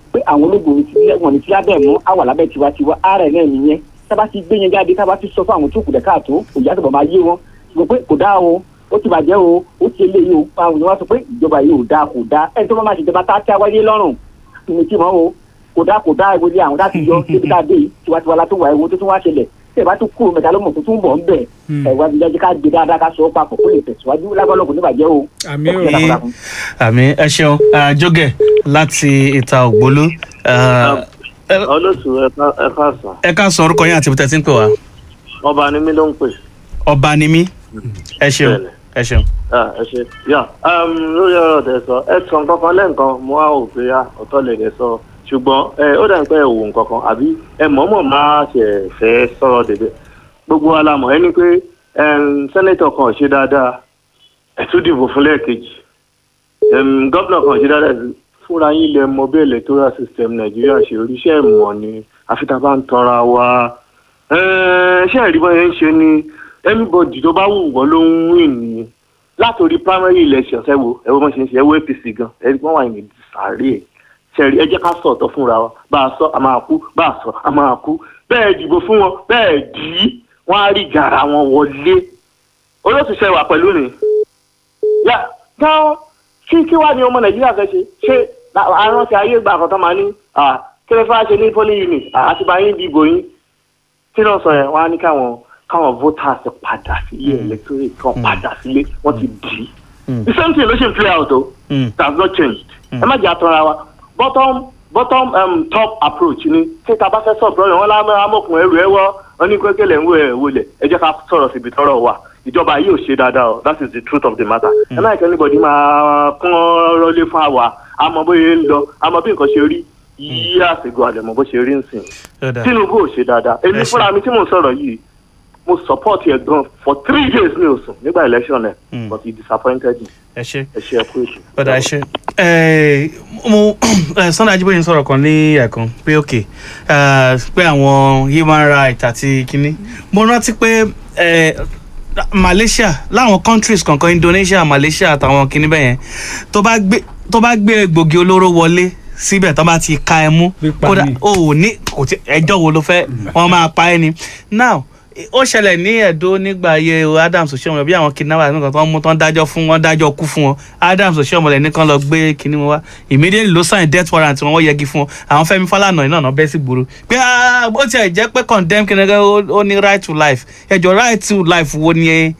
pé àwọn ológun ti wọn ní tí lábẹ́ mú àwà lábẹ́ tiwantiwa ara ẹ̀ náà nìyẹn tábà ti gbé yẹn jáde tábà ti sọ fún àwọn tó kù dẹ̀ káàtó òjá tó bọ̀ máa yé wọn ṣùgbọ́n pé kò dáa o ó ti bàjẹ́ o ó ti eléyìí o àwọn èèyàn wá sọ pé ìjọba yìí ò dáa kò dáa ẹni tó bá máa ṣèjọba tá a tí a wáyé lọ́rùn ìní tí wọ́n o kò dáa kò dáa ìwé àwọn láti yọ débi tá a dé yìí tiwantiwa la tó wà ewu tó tún wá ṣẹlẹ̀ tí ẹ bá tún kúrò mẹ́ta ló mọ̀ tó tún bọ̀ ń bẹ̀ ẹ̀ wá jíjájú ká gbé dáadáa ká sọ ọ́ papọ̀ kó lè tẹ̀síwájú lágbọ́lọ́gùn níbàjẹ́ o. àmì Ẹ kú dáadáa ò fún. àmì ẹ ṣeun Ah, jógẹ láti ìta ògbólú Ah, ẹ- olóòtú ẹ káàsán ẹ ká sọ orúkọ yín àti ibi tẹ́ ti ń pè wá ọba ni mí ló ń pè ọba ni mí ẹ ṣeun Bẹ́ẹ̀ni. ẹ ṣeun. Ah, ẹ ṣe yà um, lórí ọ̀rọ̀ tẹ sọ ẹ sọ nǹkan kan lẹ́ǹkan mo á ò pé ah, ọ̀tọ̀ lè lè sọ ṣùgbọ́n ẹ ó dà ń pẹ́ ẹ wò nǹkan kan àbí ẹ mọ̀ọ́mọ̀ máa ṣe fẹ́ sọ̀rọ̀ dèdè gbogbo wa la mọ̀ ẹni pé um, sẹ́nẹ́tọ̀ kan ò ṣe dáadáa ẹ tún dìbò fún lẹ́ẹ̀kejì um, gọ́vnà kan ò ṣe dáadáa fúnra yín lẹ mọ bí electoral system nàìjíríà ṣe oríṣẹ́ ìmọ̀ ni àfi tá a bá ń tanra wa Eh, ṣé ẹ̀rí bọ́ yẹn ń ṣe ni anybody tó bá wù wọ́n ló ń win ni látòrí primary elections ẹ wo ẹ wo bọ́n ṣe ń ṣe ẹ wo apc gan ẹ wọ́n wà ní sàárè ẹ̀ ṣẹ̀rí ẹ jẹ́ ká sọ ọ̀tọ̀ fúnra wa bá a sọ a máa kú bá a sọ a máa kú bẹ́ẹ̀ dìbò fún wọn bẹ́ẹ̀ dì í wọ́n á rí gàrà wọn wọlé olóòtú ṣe wà pẹ̀lú ni yà gan kí kí wàá ní ọmọ nàìjíríà fẹ́ ṣe ṣé aránsẹ ayé ìgbà kan tó máa ní ah, kí ló fẹ́ ṣe ní polling unit Ah, àti bá yín dìbò yín tí náà sọ yẹn wọn á ní káwọn káwọn voters padà sílé electorate kan padà sílé wọn ti dì í the same thing ló ṣe ń play out o Mm. it has not changed ẹ má jẹ́ àtọ́ra wa bottom bottom um, top approach ni tí ta bá fẹ́ sọ problem wọn lámọ́ amọ̀kùn ẹrù ẹ wọ́ oníkékèlè ń wo ẹ̀ wọlé ẹ jẹ́ ká sọ̀rọ̀ síbi tọ́rọ̀ wà ìjọba yìí ò ṣe dáadáa o that is the truth of the matter ẹ má jẹ́ anybody máa kún ọ̀rọ̀ lé fún àwa àmọ́ bóyá ń lọ àmọ́ bí nǹkan ṣe rí yí àsìkò àlẹ̀mọ́ bó ṣe rí ń sìn Ó dáa. tinubu ò ṣe dáadáa èmi Ẹ ṣé. fúnra mi tí mò ń sọ̀rọ̀ yìí mo support ẹ̀ gan for three days ní oṣù nígbà election ẹ̀ Mm. but he disappointed me ẹ ṣe ẹ ṣe ẹ kú ètò. ọ̀dà ẹ ṣe. Ẹ, mo ẹ, Sunday Ajíbóyè ń sọ̀rọ̀ kan ní ẹ̀kan pé ok ẹ, pé àwọn human rights àti kínní mo rántí pé ẹ, Malaysia láwọn countries kankan Indonesia Malaysia àtàwọn kínní bẹ́ẹ̀ yẹn tó bá gbé tó bá gbé egbògi olóró wọlé síbẹ̀ tó bá ti ka ẹ mú Pípa kódà ni. o ò ní kò tí ẹjọ́ wo ló fẹ́ wọ́n máa pa ẹ́ ni now ó ṣẹlẹ̀ ní ẹ̀dó nígbà ayé Adams Oshiomhole bí àwọn kidnapper nìkan tó ń mú tó ń dájọ́ fún wọn dájọ́ kú fún wọn Adams Oshiomhole nìkan lọ gbé kinní wọn wá immediately ló sign death warrant wọn wọ́n yẹgi fún wọn àwọn Fẹ́mi Fálànà iná náà bẹ́ sí gbòòrò pé ah, ó tiẹ̀ jẹ́ pé condemn kinní kan ó ó ní right to life ẹjọ́ right to life wo ni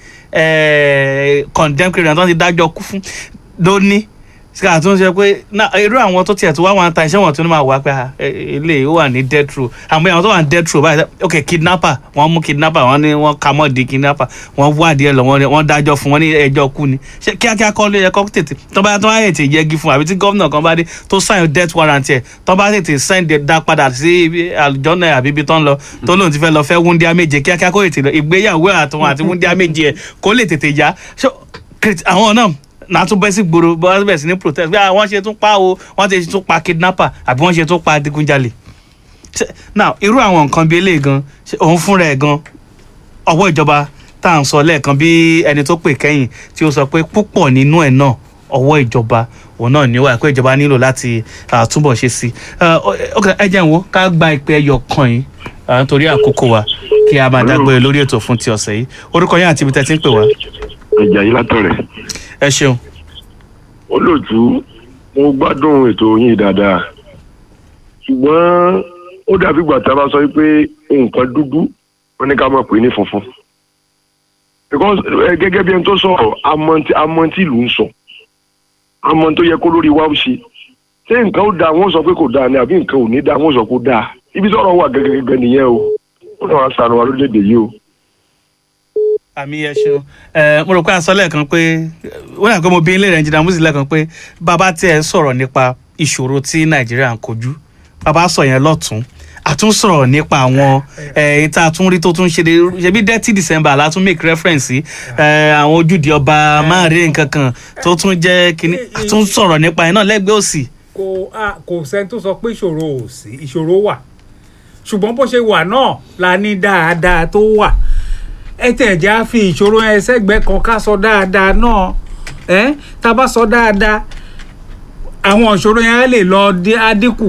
eh, condemn kinní kan tó ti dájọ́ kú fún lóní ká tún ṣe pé na irú àwọn tó tiẹ̀ tó wá wọn ta iṣẹ́ wọn tó ní máa wá pé ah, eh, ilé ó wà ní death row àmọ́ àwọn tó wà ní death row báyìí ok kidnapper wọ́n mú kidnapper wọ́n ní wọ́n ka mọ́ di kidnapper wọ́n wádìí ẹ̀ lọ wọ́n wọ́n dájọ́ fún wọn ní ẹjọ́ kú ni ṣé kíákíá kọ́ ló yẹ kọ́ tètè tó bá tó bá tètè yẹgi fún àbí tí gómìnà kan bá dé tó sign death warrant ẹ̀ tó bá tètè sign de dá padà sí ibi àlùjọ́nà àbí ibi tó ń lọ tó lóun ti fẹ́ lọ fẹ́ wúndíá méje kíákíá kó tètè lọ ìgbéyàwó àtúnwò àti wúndíá méje ẹ̀ kó lè tètè yá Ṣé kìrìtì- àwọn náà náà tún bẹ́ sí gbòòrò bọ́ bẹ̀ sí ní protest bí wọ́n ṣe tún pa o wọ́n ti tún pa kidnapper àbí wọ́n ṣe tún pa adigunjalè Ṣé- now irú àwọn nǹkan bíi eléyìí gan ṣé òun fúnra ẹ̀ gan ọwọ́ ìjọba tá à ń sọ lẹ́ẹ̀kan bí ẹni tó pè kẹ́yìn tí ó sọ pé púpọ̀ nínú ẹ̀ náà ọwọ́ ìjọba òun náà ní wà pé ìjọba nílò láti ah, túbọ̀ ṣe sí i ok ẹ jẹ́ n wo ká gba ìpè ẹyọ kan yìí ah, nítorí àkókò wa kí a máa dágbére lórí ètò fún ti ọ̀sẹ̀ yìí orúkọ yín àti ibi tẹ́ ti ń pè wá ìjà yìí látọ̀rẹ̀ ẹ ṣeun olóòtú mo gbádùn ètò yín dáadáa ṣùgbọ́n ó dàbí ìgbà tá a bá sọ pé nǹkan dúdú wọn ní ká máa pè ní funfun because ẹ, gẹ́gẹ́ bí ẹni tó sọ̀rọ̀ amọ̀ntí amọ̀ntí ìlú ń sọ amọ̀ntí tó yẹ kó lórí wa ó ṣe ṣé nǹkan ó dáa wọ́n sọ pé kò dáa ni àbí nǹkan ò ní dáa wọ́n sọ pé ó dáa ibi tọ́rọ̀ wà gẹ́gẹ́ nìyẹn o ó náà wá sànù wa lórílẹ̀‐èdè yìí o. àmì ẹ ṣeun ẹ mo rò pé a sọ lẹ́ẹ̀kan pé wọ́n yà pé mo bí ilé rẹ̀ ń jìnnà mùsùlùmí lẹ́ẹ̀kan pé bàbá tí ẹ sọ̀rọ̀ nípa ìṣòro tí nàìjíríà ń kojú bàbá sọ yẹn lọ́tún a tún sọ̀rọ̀ nípa àwọn ẹ̀yìn tá a tún rí tó tún ṣe ṣebí dirty december la tún make reference sí ẹ, àwọn ojúde ọba máàrin nǹkan kan tó tún jẹ́ kínní a tún sọ̀rọ̀ nípa ẹ̀ náà lẹ́gbẹ̀ẹ́ òsì kò a kò sẹ́ni tó sọ pé ìṣòro ò sí ìṣòro wà ṣùgbọ́n bó ṣe wà náà la ní dáadáa tó wà ẹ tẹ̀ já fi ìṣòro yẹn sẹ́gbẹ̀ẹ́ kan ká sọ dáadáa náà ẹ tá a bá sọ dáadáa àwọn ìṣòro yẹn á lè lọ dé- á dínkù